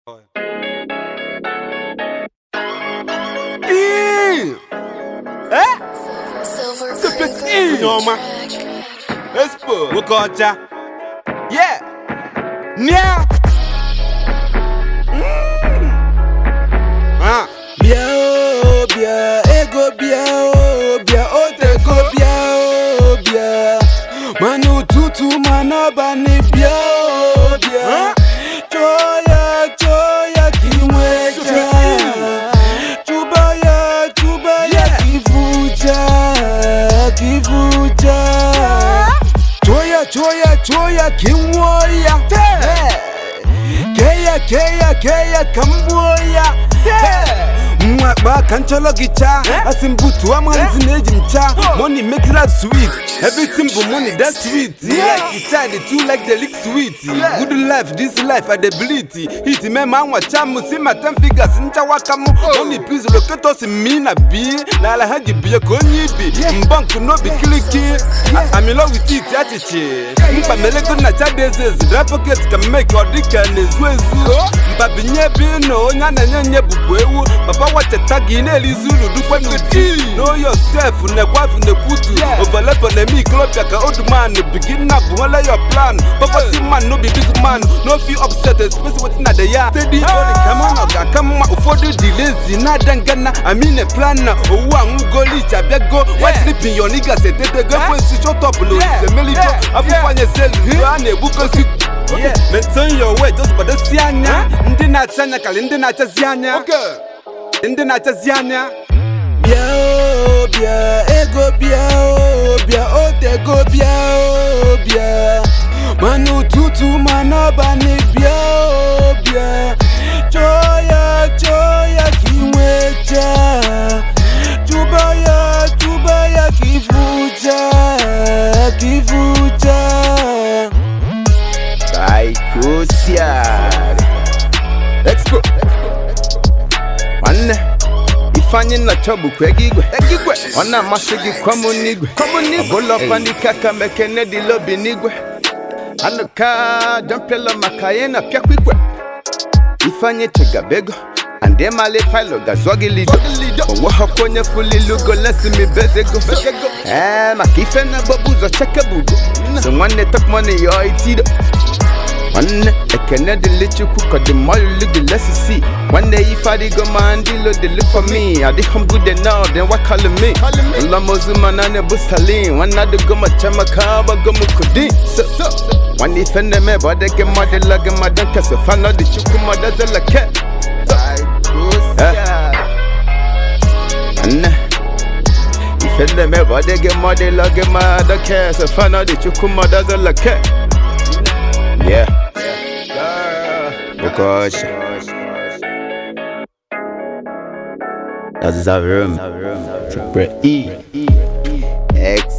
Nyoma Expo Nwoke ọcha Yeah Nia Ah bịa o bịa ego bịa o bịa otego bịa o bịa ma n'ụtụtụ ma n'abalị bịa o bịa chọọ ya chọọ ya ka ị nweta chụba ya chụba ya ka ịfụcha ka ịfụcha chụọ ya chụọ ya chụọ ya ka ị nwụọ ya kee ya kee ya kee ya ka m gbuo ya mwakpa ka nchọlọ gị chaa asị m butuo amanzi na-eji m chaa money make life sweet everything bụ money that sweet like the child too like the lick sweet good life this life i dey bleed hit me ma nwacha m si ma ten figures nchawa ka m money please locatos mi na bi n'ala ha ji bie ka onye ibi mbọnk n'obi kiliki I'm in love with it achichi mkpa melego na chadezezi dry pocket ka mmeke ọ dịka na-ezu ezu mpa binye bi na onye a na-enye nye bụbu ewu papa wacheta gị na-elizi uru dukwe n'uti know yourself na-ekwafu na-ekwutu ovelepo na-eme ikolobịa ka oduman begin na bụ nwele your plan poverty man no be big man no fit upset especially wetin na the ya steady only kama ọ ga-aka mma ụfọdụ dị lazy na-ada ngana amine plan na owu anwụgoli abịago why sleeping your niggas etetego ekwensu shotop na olise meligo afụfanye selu a na-egbukosi maintain your weight ozugbodosi anya ndị na-acha anya karị ndị na-achazi anya ndị na-achazi anya bịa o bịa ego bịa o bịa otego bịa o bịa ma n'ụtụtụ ma n'abalị bịa o bịa chọọ ya chọọ ya ka ị nweta chụba ya chụba ya ka ịfụcha ka ịfụcha Psychosiad Expo Nwanne Ifeanyị nnọcha bụkwa ego igwe Ego igwe Ọ na-amasị gị kwamụ n'igwe Kwamụ n'igwe Ọbụla ndịka ka mekene dị lobi n'igwe Anụka jọmpielo maka ya na pịakwa igwe Ifeanyị chegabego Ande male failo gazụọ gị lido Onwe họkwa onye fulilugo lesi mi bezego Ee maka ife na-agbagbu ụzọ chekebugo So nwanne top money yo itido nwanne ekene dịlị chukwu ka the more you look the less you see nwanne ife adịgo ma ndị lo dey look for me adịghị m good enough then why calling me ụlọmozu mana na-ebu salin nwanne adịgo ma chamaka agbago m kudi so nwanne ife na-eme bụ adịghị mmadụ lọgị mmadụ nkesa fanọ dị chukwu mmadụ zeleke nwanne ife na-eme bụ adịghị mmadụ lọgị mmadụ nkesa fanọ dị chukwu mmadụ zeleke Yeah. Because that's a room. Triple E. X.